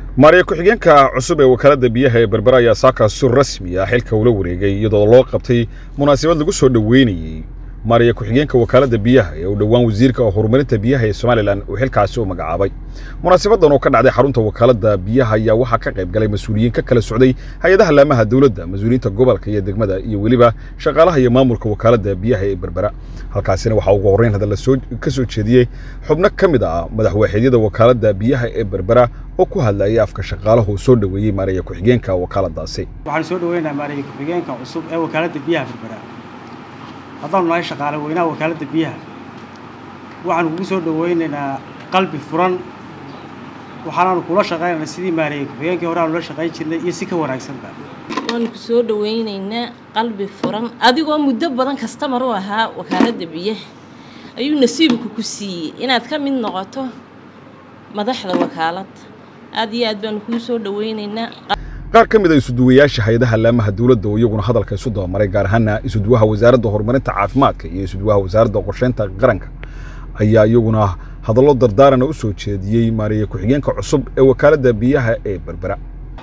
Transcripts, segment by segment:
maariya ku-xigeenka cusub ee wakaaladda biyaha ee berbera ayaa saakaas si rasmi ah xilka ula wareegay iyadoo loo qabtay munaasabad lagu soo dhoweynayey maariya ku-xigeenka wakaaladda biyaha ee u dhowaan wasiirka horumarinta biyaha ee somalilan uu xilkaasi u magacaabay munaasabadan oo ka dhacday xarunta wakaaladda biyaha ayaa waxaa ka qayb galay mas-uuliyiin ka kala socday hay-adaha laamaha dowladda mas-uuliyiinta gobolka iyo degmada iyo weliba shaqaalaha iyo maamulka wakaaladda biyaha ee berbera halkaasina waxaa ugu horreyn hadalla ka soo jeediyey xubno ka mid ah madaxwaaxeedyada wakaaladda biyaha ee berbera oo ku hadlayay afka shaqaalahu soo dhoweeyey maariya ku-xigeenka wakaaladaasi waxaan soo dhaweynaha maariya ku-xigeenka cusub ee wakaaladda biyaha berbera haddaanu nahay shaqaale weynaha wakaaladda biyaha waxaanu kugu soo dhaweynaynaa qalbi furan waxaanaanu kula shaqaynaynaa sidii maariya ku-xigeenkii hore aanu la shaqayn jirnay iyo si ka wanaagsanba waanu ku soo dhaweynaynaa qalbi furan adigoo muddo badan kastamar u ahaa wakaaladda biyaha ayuu nasiibku ku siiyey inaad ka mid noqoto madaxda wakaaladda aada iyo aad baanu kuu soo dhaweynaynaa qaar ka mid a isuduwayaasha hay-adaha laamaha dowladda oo iyaguna hadalka isu dabamaray gaar ahaana isuduwaha wasaaradda horumarinta caafimaadka iyo isuduwaha wasaaradda qorsheynta qaranka ayaa iyaguna hadallo dardaarana u soo jeediyey maariya ku-xigeenka cusub ee wakaaladda biyaha ee berbera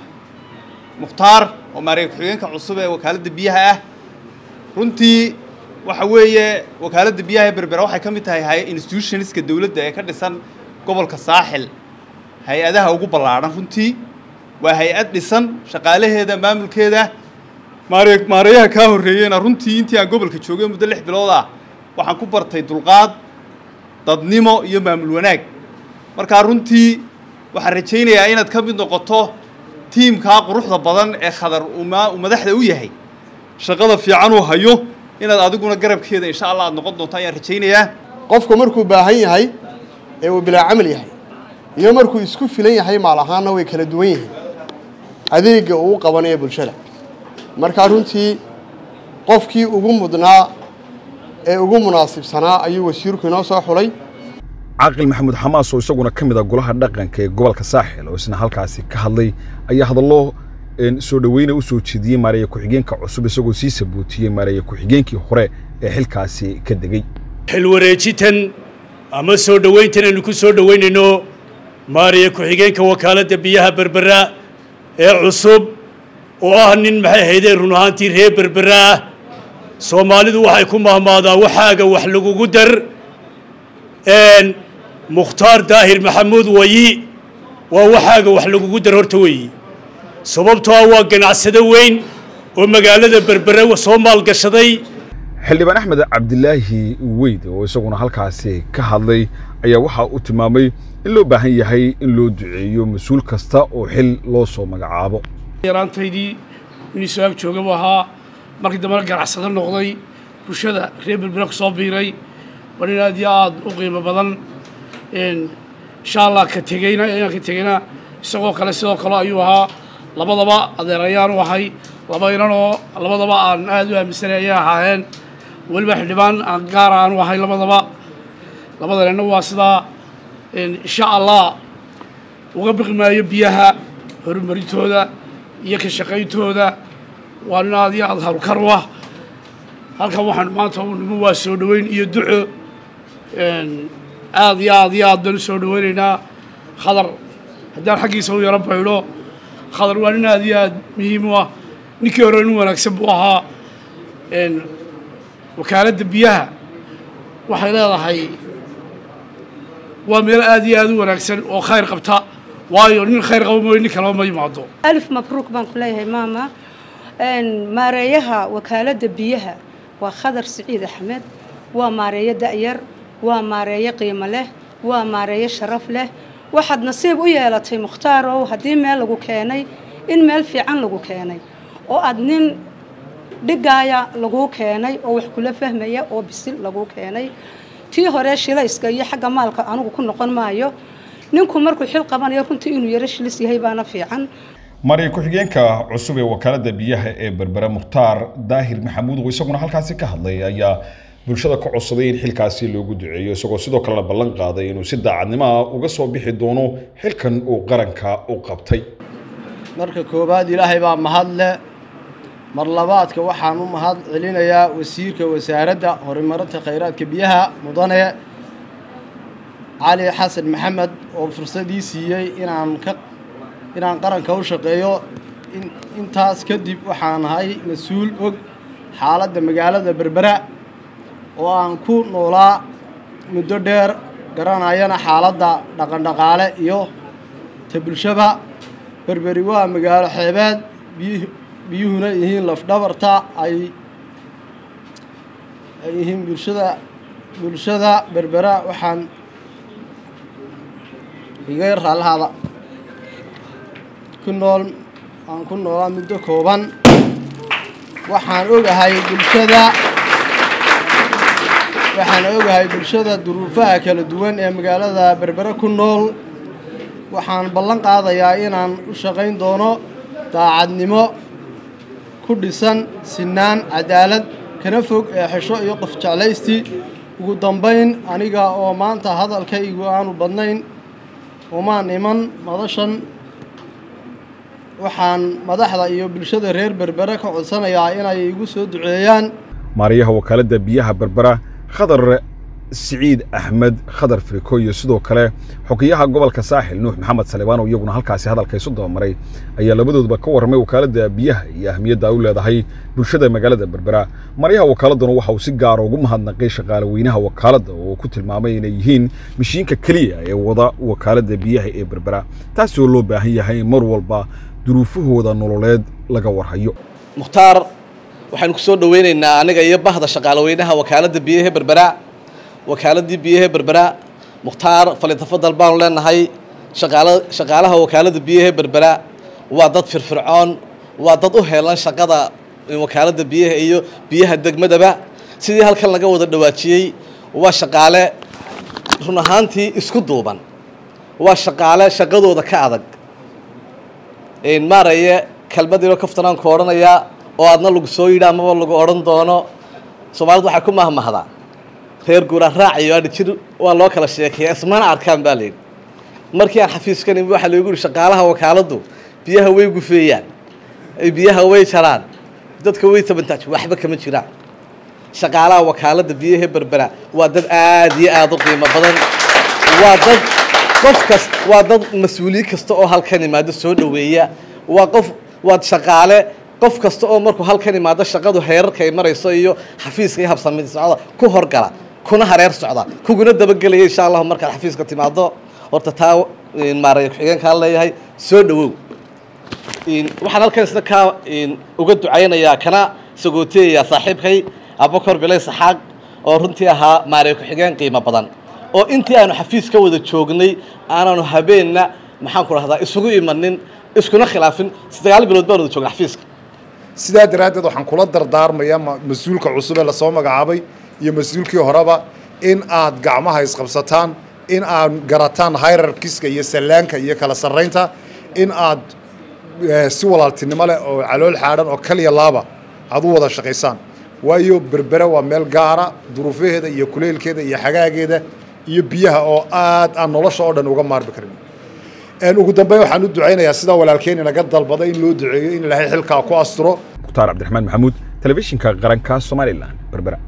mukhtaar oo maariya ku-xigeenka cusub ee wakaaladda biyaha ah runtii waxa weeye wakaaladda biyaha ee berbera waxay ka mid tahay institutionska dowladda ee ka dhisan gobolka saaxil hay-adaha ugu ballaadhan runtii waa hay-ad dhisan shaqaalaheeda maamulkeeda maare maareeyaha kaa horreeyeyna runtii intii aan gobolka joogay muddo lix bilood ah waxaan ku bartay dulqaad dadnimo iyo maamul wanaag markaa runtii waxaan rajaynayaa inaad ka mid noqoto tiimkaa quruxda badan ee khadar uu madaxda u yahay shaqada fiican uu hayo inaad adiguna garabkeeda insha allah aad noqon doonto ayaan rajaynayaa qofku markuu baahan yahay ee uu bilaa camal yahay iyo markuu isku filan yahay maal ahaanna way kala duwan yihiin adeegga uu qabanayo bulshada markaa runtii qofkii ugu mudnaa ee ugu munaasibsanaa ayuu wasiirku inoo soo xulay caaqil maxamuud xamaas oo isaguna ka mid a golaha dhaqanka ee gobolka saaxil oo isna halkaasi ka hadlay ayaa hadallo soo dhoweyna u soo jeediyey maariya ku-xigeenka cusub isagoo sii sabootiyey maariya ku-xigeenkii hore ee xilkaasi ka degey xilwareejitan ama soo dhoweyntan aynu ku soo dhoweynayno maariya ku-xigeenka wakaaladda biyaha berbera ee cusub oo ah nin maxay ahaydee run ahaantii reer berbera ah soomaalidu waxay ku mahmaadaa waxaaga wax lagugu dar mukhtaar daahir maxamuud wayi waa waxaaga wax lagugu dar horta weeyi sababtoo ah waa ganacsado weyn oo magaalada berbera soo maalgashaday xildhibaan axmed cabdilaahi weyd oo isaguna halkaasi ka hadlay ayaa waxaa uu tilmaamay in loo baahan yahay in loo duceeyo mas-uul kasta oo xil loo soo magacaabo yaraantaydii inii soo ag jooga buu ahaa markii dambena ganacsado noqday bulshada reer berbera ku soo biiray waa nin aad iyo aad u qiimo badan insha allah ka tegeyna inaan ka tegeyna isagoo kale sidoo kale ayuu ahaa labadaba adeerayaan u ahay laba inan oo labadaba aan aad u aaminsanay ayay ahaayeen weliba xildhibaan aan gaara aan u ahay labadaba labada ninna waa sidaa insha allah uga biqi maayo biyaha horumarintooda iyo ka shaqayntooda waa nin aad iyo aad harukar u ah halkan waxaan maanta u nimo waa soo dhoweyn iyo duco aad iyo aad iyo aad baan u soo dhaweynaynaa khadar haddaan xaggiisa u yaro baydho khadar waa nin aad iyo aad muhiim u ah ninkii hore nin wanaagsan buu ahaa wakaaladda biyaha waxay leedahay waa meel aad iyo aad u wanaagsan oo khayr qabta waayo nin khayr qaba mooye nin kaleba ma yimaado alif mabruuk baan ku leeyahay maama maareeyaha wakaaladda biyaha waa khadar siciid axmed waa maareeyo da'yar waa maareeyo qiimo leh waa maareeyo sharaf leh waxaad nasiib u yeelatay mukhtaar ow haddii meel lagu keenay in meel fiican lagu keenay oo aad nin dhigaaya laguu keenay oo wax kula fahmaya oo bisil laguu keenay tii hore shilayska iyo xagga maalka anugu ku noqon maayo ninku markuu xil qabanayo runtii inuu yaro shilis yahay baana fiican maariya ku-xigeenka cusub ee wakaaladda biyaha ee berbera mukhtaar daahir maxamuud oo isaguna halkaasi ka hadlay ayaa bulshada ka codsaday in xilkaasi loogu duceeyo isagoo sidoo kalena ballan qaaday inuu si daacadnimo ah uga soo bixi doono xilkan uu qaranka u qabtay marka koowaad ilaahay baa mahadle mar labaadka waxaan u mahad celinayaa wasiirka wasaaradda horumarinta khayraadka biyaha mudane cali xasan maxamed oo fursadii siiyey inaan ka inaan qaranka u shaqeeyo intaas kadib waxaan ahay mas-uul og xaaladda magaalada berbera oo aan ku noolaa muddo dheer garanayana xaaladda dhaqandhaqaale iyo ta bulshaba berberi waa magaalo xeebeed biyu biyuhuna yihiin lafdhabarta ay ay yihiin bulshada bulshada berbera waxaan iga raalhaada ku nool aan ku noolaa muddo kooban waxaan ogahay bulshada waxaan ogahay bulshada duruufaha kala duwan ee magaalada berbere ku nool waxaan ballan qaadayaa inaan u shaqayn doono daacadnimo ku dhisan sinaan cadaalad kana fog ee xesho iyo qof jeclaysti ugu dambayn aniga oo maanta hadalkaygu aanu badnayn umaan iman madashan waxaan madaxda iyo bulshada reer berbere ka codsanayaa inay igu soo duceeyaan maariyaha wakaaladda biyaha berbera khadar siciid axmed khadar firiko iyo sidoo kale xogeyaha gobolka saaxil nuux maxamed salibaan oo iyaguna halkaasi hadalka isu dabamaray ayaa labadoodba ka warramay wakaaladda biyaha iyo ahmiyadda ay u leedahay bulshada magaalada berbera maryaha wakaaladuna waxa uu si gaara ugu mahadnaqay shaqaale weynaha wakaaladda oo ku tilmaamay inay yihiin mishiinka keliya ee wada wakaaladda biyaha ee berbera taasi oo loo baahan yahay mar walba duruufahooda nololeed laga warhayo mukhtaar waxaynu ku soo dhoweynaynaa aniga iyo bahda shaqaaleweynaha wakaaladda biyaha berbera wakaaladii biyaha berbera mukhtaar falitafadal baanu leenahay shaqaala shaqaalaha wakaaladda biyaha berbera waa dad firfircoon waa dad u heelan shaqada wakaaladda biyaha iyo biyaha degmadaba sidii halkan laga wada dhawaajiyey waa shaqaale run ahaantii isku duuban waa shaqaale shaqadooda ka adag maaraye kelmadiino kaftanaan ku odhanayaa oo aadna lagu soo yidhi amaba lagu odhan doono soomaalidu waxay ku mahmahdaa reer guura raacayo adhi jir waa loo kala sheekeeya ismana arkaan baa layidhi markii aan xafiiskan imi waxaa loogu yihi shaqaalaha wakaaladdu biyaha way gufeeyaan biyaha way jaraan dadka way tabantaaj waxba kama jiraan shaqaalaha wakaaladda biyaha berbera waa dad aad iyo aada u qiimo badan waa dad qof kas waa dad mas-uuliye kasta oo halkan imaado soo dhoweeya waa qof waa shaqaale qof kasta oo markuu halkan imaado shaqadu heerarka ay marayso iyo xafiiska iyo habsamid socda ku horgala kuna hareer socda kuguna dabagelaya insha allahu markaad xafiiska timaado horta taa maaraya ku-xigeenkaan leeyahay soo dhowow waxaan halkan isna kaa uga ducaynayaa kana sagooteyayaa saaxiibkay abakor bilay saxaaq oo runtii ahaa maaraya ku-xigeen qiimo badan oo intii aanu xafiis ka wada joognay aanaanu habeenna maxaan ku rahdaa isugu imanin iskuna khilaafin sagaal bilood baan wada joogna xafiiska sidaa daraaddeed waxaan kula dardaarmayaa mas-uulka cusub ee lasoo magacaabay iyo mas-uulkii horeba in aad gacmaha isqabsataan in aad garataan hayrarkiska iyo sallaanka iyo kala sarraynta in aad si walaaltinimo leh oo calool xaadhan oo kaliya laaba aad u wada shaqaysaan waayo berbere waa meel gaara duruufaheeda iyo kuleylkeeda iyo xagaageeda iyo biyaha oo aad aan nolosha oo dhan uga maarmi karin ugu dambeyn waxaan u ducaynayaa sidaa walaalkeen inaga dalbaday in loo duceeyo in ilaahay xilkaa ku asturo mukhtaar cabdiraxmaan maxamuud telefishinka qaranka somalilan berbera